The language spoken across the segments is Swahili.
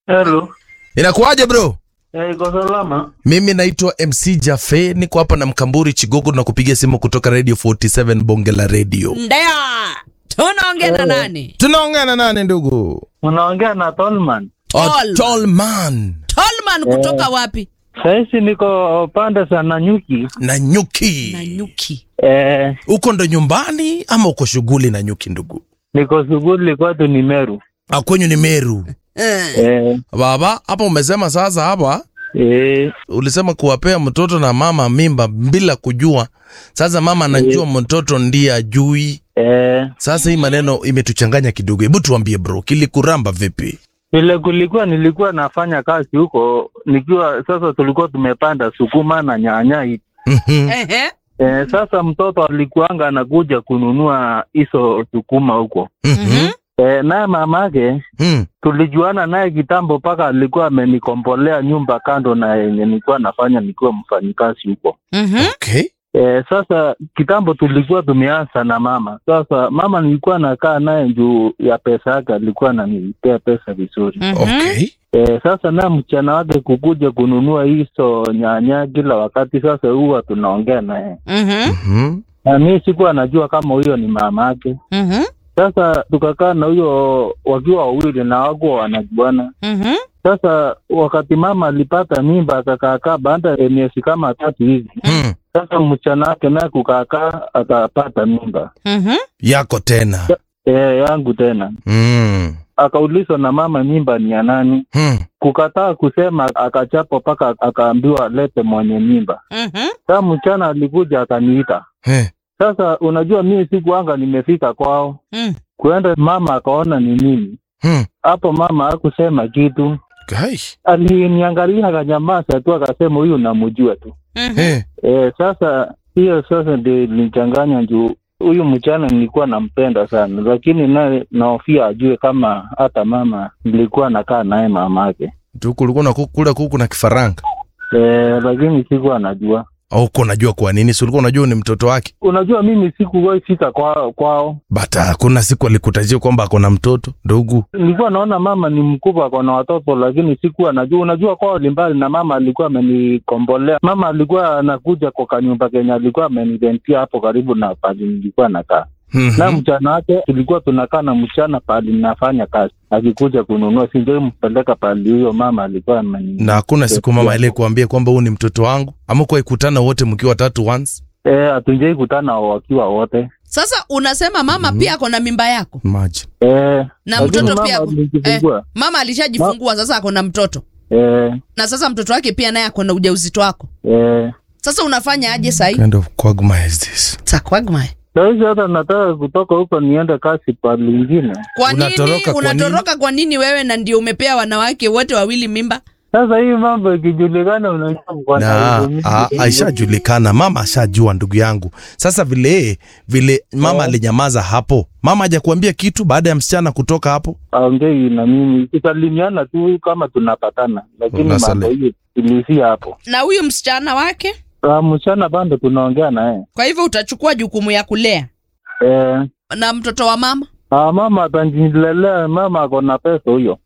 Hello. Inakuwaje bro? Eh, iko salama. Mimi naitwa MC Jafe, niko hapa na Mkamburi Chigogo na kupigia simu kutoka Radio 47 Bonge la Radio. Ndio. Tunaongea na nani? Tunaongea na nani ndugu? Unaongea na Tolman. Oh, Tall. tall man Tolman kutoka wapi? Sahizi niko pande za Nanyuki. na nyuki. Na nyuki. Eh, Uko ndo nyumbani ama uko shughuli na nyuki ndugu? niko shughuli kwetu ni Meru. Ah, kwenyu ni Meru. Eh. Eh, Baba, hapa umesema sasa hapa eh, ulisema kuwapea mtoto na mama mimba bila kujua. Sasa mama anajua mtoto ndiye ajui. eh. Sasa hii maneno imetuchanganya kidogo. Hebu tuambie bro, kilikuramba vipi? Vile kulikuwa nilikuwa nafanya kazi huko nikiwa sasa, tulikuwa tumepanda sukuma na nyanya hivi. Mhm. Ehe. Eh, sasa mtoto alikuanga anakuja kununua hizo sukuma huko. Mhm. Eh, naye mamake Mm. tulijuana naye kitambo, mpaka alikuwa amenikombolea nyumba kando na yenye nilikuwa nafanya nikiwa mfanyikazi huko. Mhm. Okay. E, sasa kitambo tulikuwa tumeanza na mama. Sasa mama nilikuwa nakaa naye juu ya pesa yake, alikuwa ananipea pesa vizuri. Mhm. Okay. E, sasa na mchana wake kukuja kununua hizo nyanya kila wakati, sasa huwa tunaongea naye Mhm. Mhm. na mi sikuwa najua kama huyo ni mama yake. Mhm. Sasa tukakaa na huyo wakiwa wawili na wakuwa wanajuana. Mhm. Sasa wakati mama alipata mimba akakaakaa, baada ya miezi kama tatu hivi Mm. sasa mchana wake naye kukaakaa akapata mimba Mhm. Yako tena. e, yangu tena. Mm. Akaulizwa na mama mimba ni ya nani, Mm. kukataa kusema, akachapwa mpaka akaambiwa lete mwenye mimba. Mhm. Sasa mchana alikuja akaniita. Eh. Sasa unajua mimi sikuanga nimefika kwao Mm. kuenda, mama akaona ni mimi Mm. hapo. Mama hakusema kitu, Kai. aliniangalia akanyamaza tu, akasema huyu namjua tu. Mhm. Eh. E, sasa hiyo sasa ndio ilinichanganya juu huyu mchana nilikuwa nampenda sana, lakini naye naofia ajue kama hata mama nilikuwa nakaa naye mama yake Tu kulikuwa na kuku kula kuku na kifaranga. e, lakini sikuwa najua. Au uko unajua kwa nini? Si ulikuwa unajua ni mtoto wake? Unajua mimi sikuwahi fika kwao, kwao. Bata kuna siku alikutajia kwamba ako na mtoto ndugu. Nilikuwa naona mama ni mkubwa, ako na watoto, lakini sikuwa najua. Unajua kwao limbali na mama alikuwa amenikombolea. Mama alikuwa anakuja kwa kanyumba kenye alikuwa amenirentia hapo karibu na pali nilikuwa nakaa Mhm. na mchana wake tulikuwa tunakaa na mchana pahali nafanya kazi, akikuja kununua sinjoi mpeleka pahali huyo mama alikuwa ameni Na hakuna siku mama ile kuambia kwamba huu ni mtoto wangu, ama kwa ikutana wote mkiwa watatu once. eh, hatunjai kutana wakiwa wote Sasa unasema mama Mhm. pia ako na mimba yako Imagine. eh, na lakini mtoto mama pia ako- alijifungua. mama alishajifungua sasa ako na mtoto eh, na sasa mtoto wake pia naye ako na ujauzito wako. eh. Sasa unafanya aje sahii? Kind of quagmire is this? Takwagma. Sahizi hata nataka kutoka huko niende kazi pahali ingine. Kwa nini Unatoroka kwa nini? unatoroka kwa nini wewe na ndio umepea wanawake wote wawili mimba? Sasa hii mambo ikijulikana, unajua mko na Na huzuni. a- aishajulikana, mama ashajua ndugu yangu. Sasa vile vile mama Eh. alinyamaza hapo, mama hajakuambia kitu baada ya msichana kutoka hapo. aongei na mimi, tusalimiana tu kama tunapatana, lakini Unasali- mambo hiyo tulisia hapo. Na huyu msichana wake, Ah, Mchana bado tunaongea naye kwa hivyo utachukua jukumu ya kulea eh, na mtoto wa mama. ah, mama atanjilelea, mama ako na pesa huyo.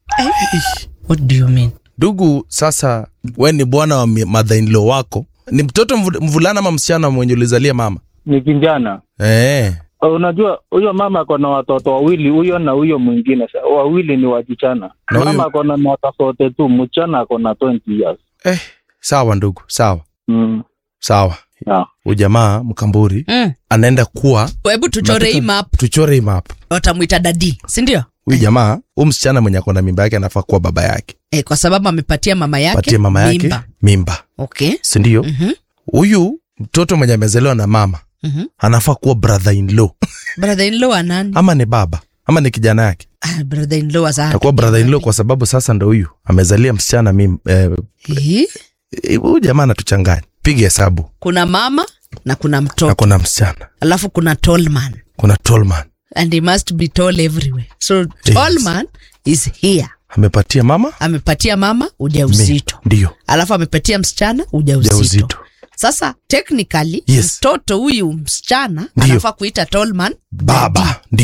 What do you mean? Ndugu, sasa we ni bwana wa mi- mother-in-law wako, ni mtoto mvu- mvulana ama msichana mwenye ulizalia mama? Ni kijana Eh. Ah, Unajua huyo mama ako na watoto wawili, huyo na huyo mwingine, Sa- wawili ni wajichana. Na Mama huyo- ako na miaka sote tu, mchana ako na 20 years. Eh, sawa ndugu, sawa Mm. sawa. Yeah. Ujamaa Mkamburi Mm. anaenda kuwa Hebu tuchore hii map, tuchore hii map. watamwita dadi, si ndio? Huyu jamaa, huyu msichana mwenye ako na mimba yake anafaa kuwa baba yake, Eh, kwa sababu amepatia mama yake patie mama yake mimba. mimba, Okay. si ndio? Mhm. Huyu mtoto mwenye amezaliwa na mama Mhm. anafaa kuwa brother in law Brother in law nani? ama ni baba ama ni kijana yake, Ah, brother in law sasa. atakuwa brother in law kwa sababu sasa ndo huyu amezalia msichana mim, eh, Eh, eh, huyu jamaa anatuchanganya. Piga hesabu, kuna mama na kuna na mtoto, kuna msichana, alafu kuna tall man kuna tall man and he must be tall everywhere. So tall man is here. amepatia mama Amepatia mama mi- ujauzito. ndio Alafu amepatia msichana ujauzito. ujauzito. Sasa technically Yes. mtoto huyu msichana Ndio. anafaa kuita tall man baba ndio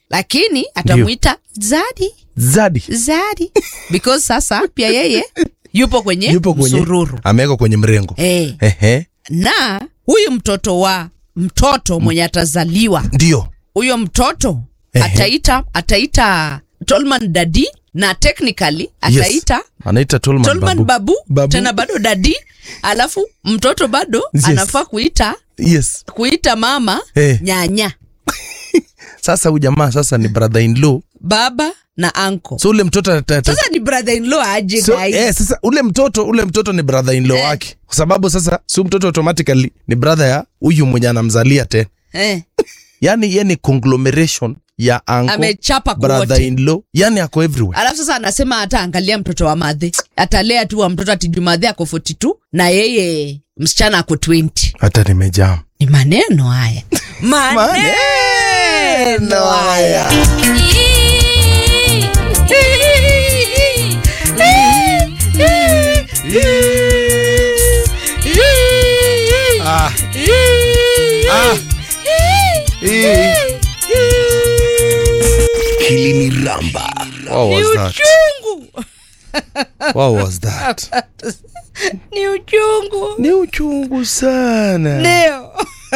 lakini atamuita zadi Zadi zadi because sasa pia yeye yupo kwenye, yupo kwenye msururu amewekwa kwenye mrengo eh. ehe, na huyu mtoto wa mtoto mwenye atazaliwa ndio huyo mtoto Ehe. ataita ataita Tolman dadi na technically ataita anaita Tolman, Tolman babu. babu, Babu. tena bado dadi alafu mtoto bado Yes. anafaa kuita Yes. kuita mama Eh. nyanya Sasa huyu jamaa sasa ni brother in law, baba na anko so ule mtoto ata- ata- sasa ni brother in law aje so, guys? eh, sasa ule mtoto ule mtoto ni brother in law Eh. wake, kwa sababu sasa si mtoto automatically ni brother ya huyu mwenye anamzalia tena, eh, yani ye ni conglomeration ya uncle amechapa brother kuwote in law, yani ako everywhere. alafu sasa anasema hata angalia mtoto wa madhe atalea tu wa mtoto atiju madhe ako 42 na yeye msichana ako 20 Hata nimejaa ni maneno haya maneno haya Ah. Ah. Kiliniramba. What was that? uchungu What was that? ni uchungu Ni uchungu sana. ndio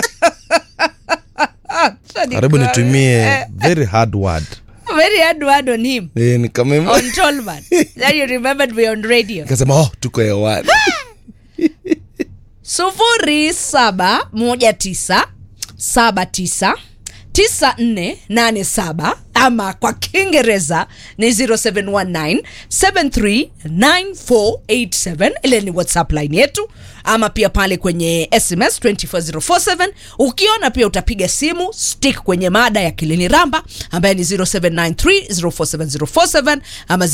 Karibu nitumie very hard word. very hard word on him Eh, nikame on Tolman that you remembered me on radio nikasema oh, tuko hewani. sufuri saba moja tisa saba tisa tisa nne nane saba ama kwa kiingereza ni 0719 739487 ile ni whatsapp line yetu ama pia pale kwenye sms 24047 ukiona pia utapiga simu stick kwenye mada ya kilini ramba ambaye ni 0793047047 ama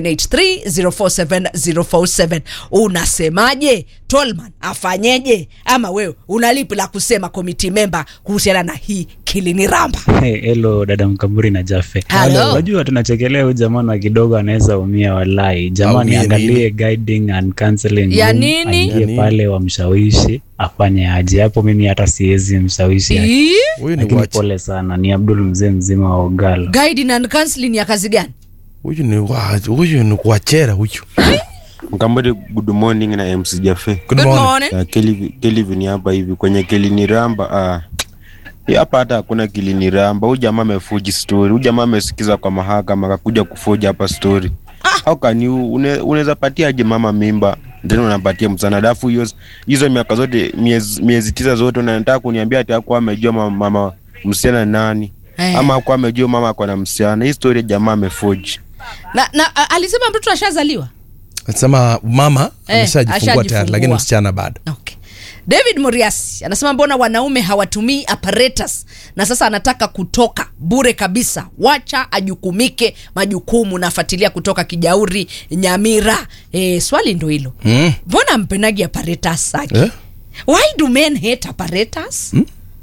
0783047047 unasemaje tolman afanyeje ama wewe unalipi la kusema komiti memba kuhusiana na hii kilini ramba Hey, hello dada Mkamburi na Jafe. Hello. Unajua tunachekelea huyu jamaa na kidogo anaweza umia walai. Jamani Aumie angalie guiding and counseling. Ya room, nini? aingie Ya nini? pale wamshawishi afanye aje. Hapo mimi hata siwezi mshawishi. Ii, Huyu ni Lakini wachi. pole sana, ni Abdul mzee mzima wa Ogalo. guiding and counseling ya kazi gani Huyu ni wa- huyu ni kuachera huyu. Mkambodi, good morning na MC Jafe. Good Good morning. morning. Uh, Kelvin Kelvin hapa hivi kwenye Kiliniramba. Ah, hii hapa hata hakuna Kiliniramba. Huyu jamaa amefuji story. Huyu jamaa amesikiza kwa mahakama akakuja kufuja hapa story. How can you une- unaweza patia aje mama mimba tena unapatia msana alafu hiyo hizo miaka zote miezi, miezi tisa zote unataka kuniambia ati hakuwa amejua mama, mama msichana ni nani Eh. ama hakuwa amejua mama ako na msichana. Hii story jamaa amefuji. na, na a- alisema mtoto ashazaliwa Anasema mama Eh, ameshajifungua ashajifungua. tayari lakini msichana bado. okay. david muriasi anasema mbona wanaume hawatumii apparatus na sasa anataka kutoka bure kabisa wacha ajukumike majukumu nafuatilia kutoka kijauri nyamira e, swali ndo hilo Mm. mbona mpenagi apparatus saki Eh? why do men hate apparatus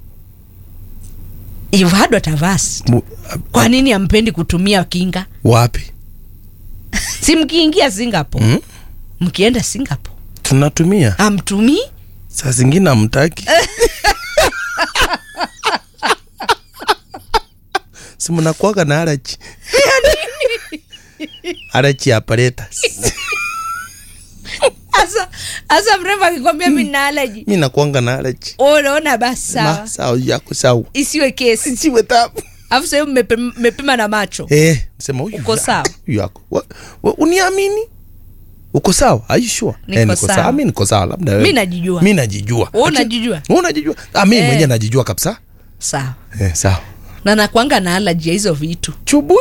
you've had what I've asked. Mu- kwa nini ampendi kutumia kinga Wapi? si mkiingia singapore Mm? mkienda singapore Tunatumia. amtumii Saa zingine amtaki. si mnakuwaga na arachi arachi apparatus. asa asa mrembo akikwambia mi na alaji mi nakuanga na arachi unaona basi Ma, sawa sawa yako sawa isiwe kesi siwe tabu alafu sahii mmepima na macho eh sema huyu Uko ya- sawa? huyu yako Wa- wa- uniamini uko sawa are you sure Niko niko sawa. sawa mi niko sawa labda wewe mi najijua mi najijua Wewe Lakini- unajijua? Wewe unajijua ah mi Eh. mwenyewe najijua kabisa sawa eh sawa na nakwanga na alaji ya hizo vitu chubui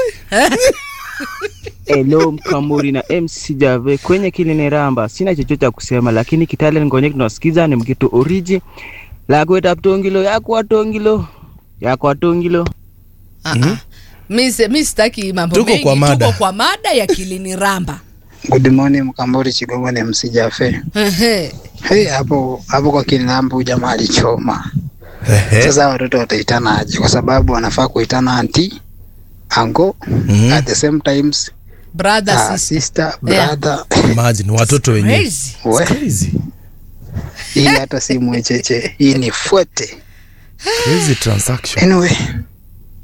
Hello Mkamburi na MC Jave kwenye Kiliniramba. Sina chochote cha kusema, lakini Kitale ngonye tunasikiza ni mkitu oriji la kweta tongilo yako atongilo yako atongilo mm-hmm. mi se- mi sitaki mambo Tuko mengi kwa mada. tuko kwa mada ya kilini ramba Good morning Mkambori Chigongo ni MC Jafe. Ehe. Hey, hapo hapo kwa Kilinambu jamaa alichoma. ehe Sasa watoto wataitana aje? Kwa sababu wanafaa kuitana anti, ango, Mhm. at the same times brother uh, sister sister, brother. imagine watoto wenyewe crazy We, crazy hii hata si mwecheche, hii ni fuete. crazy transaction Anyway,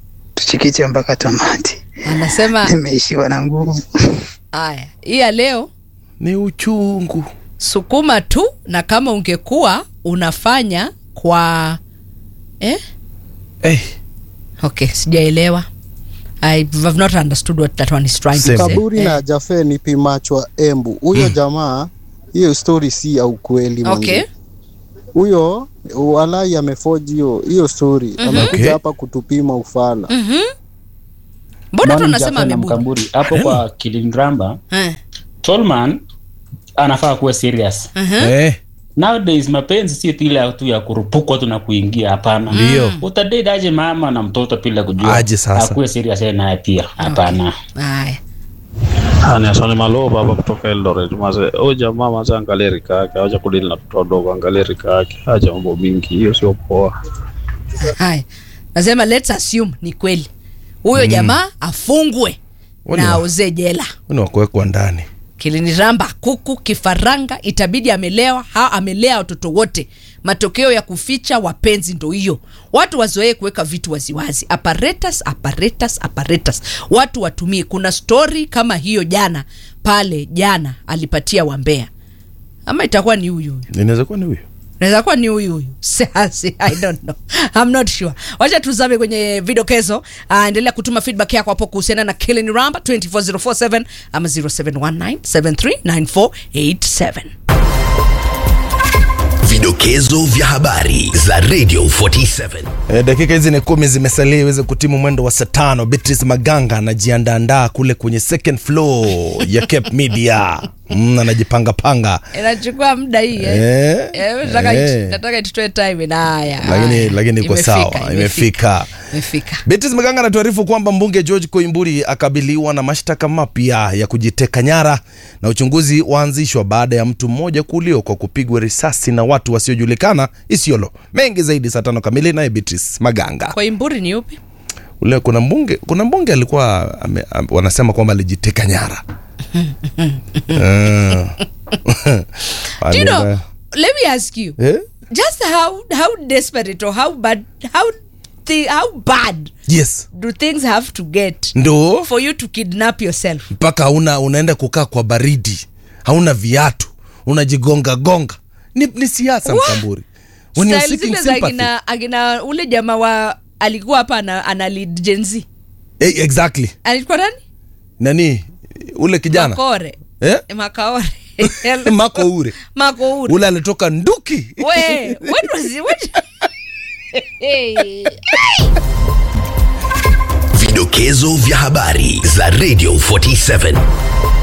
tuchikiche mpaka tamati. anasema Nimeishiwa na nguvu. haya hii ya leo ni uchungu sukuma tu na kama ungekuwa unafanya kwa eh? hey, okay sijaelewa i have not understood what that one is trying Same. to say kaburi Eh, na jafe ni pimachwa embu huyo jamaa hiyo story si ya ukweli manze. okay huyo walai amefoji hiyo hiyo story amekuja Okay. hapa kutupima ufala Mhm. mbona tu Morning, unasema Jaffe na ameburu Mkamburi hapo kwa Kilingramba, Eh, Tolman anafaa kuwa serious. mhm. eh, Nowadays mapenzi si ile tu ya kurupukwa tu na kuingia, hapana. Ndio. Utadate aje mama na mtoto bila kujua? Aje sasa. Akuwe serious yeye naye pia, hapana. haya Anasoni Maloba hapa kutoka Eldoret. Maze, huyu jamaa maze angalia rika yake, acha kudili na mtoto wadogo, angalia rika yake, acha mambo mingi, hiyo sio poa. haya nasema let's assume ni kweli huyo jamaa afungwe Wani na wa- auze jela ni wakuwekwa ndani kiliniramba kuku kifaranga itabidi amelewa ha amelea watoto wote matokeo ya kuficha wapenzi ndo hiyo watu wazoee kuweka vitu waziwazi apparatus apparatus apparatus watu watumie kuna story kama hiyo jana pale jana alipatia wambea ama itakuwa ni huyu huyu inaweza kuwa ni huyo naweza kuwa ni huyu huyu Sasi, i don't know i'm not sure wacha tuzame kwenye vidokezo uh, endelea kutuma feedback yako hapo kuhusiana na killing ramba 24047 ama 0719739487 Vidokezo vya habari za Radio 47. E, dakika hizi ni kumi zimesalia iweze kutimu mwendo wa saa tano. Beatrice Maganga anajiandaandaa kule kwenye second floor ya Cape Media mm, anajipangapanga inachukua muda hii eh? Eh, Eh, nataka eh. it- nataka itutoe time na haya lakini haya. lakini iko Imefika, sawa imefika imefika Beatrice Maganga anatuarifu kwamba mbunge George Koimburi akabiliwa na mashtaka mapya ya kujiteka nyara na uchunguzi waanzishwa baada ya mtu mmoja kuuliwa kwa kupigwa risasi na watu wasiojulikana Isiolo. Mengi zaidi saa tano kamili naye Beatrice Maganga. kwa imburi ni upi ule kuna mbunge kuna mbunge alikuwa ame, am, wanasema kwamba alijiteka nyara Eh. Do you know, Alienda- let me ask you Eh? just how how desperate or how bad how thi, how bad yes do things have to get ndo for you to kidnap yourself mpaka una unaenda kukaa kwa baridi hauna viatu unajigonga gonga ni, ni siasa What? mkamburi When you're Style seeking zile za sympathy. akina, akina ule jamaa wa alikuwa hapa ana, ana lead Gen Z Eh, exactly alikuwa nani nani ule kijana makore eh? makaore mako ure mako ure ule alitoka nduki we what was it what hey. Vidokezo vya habari za Radio 47.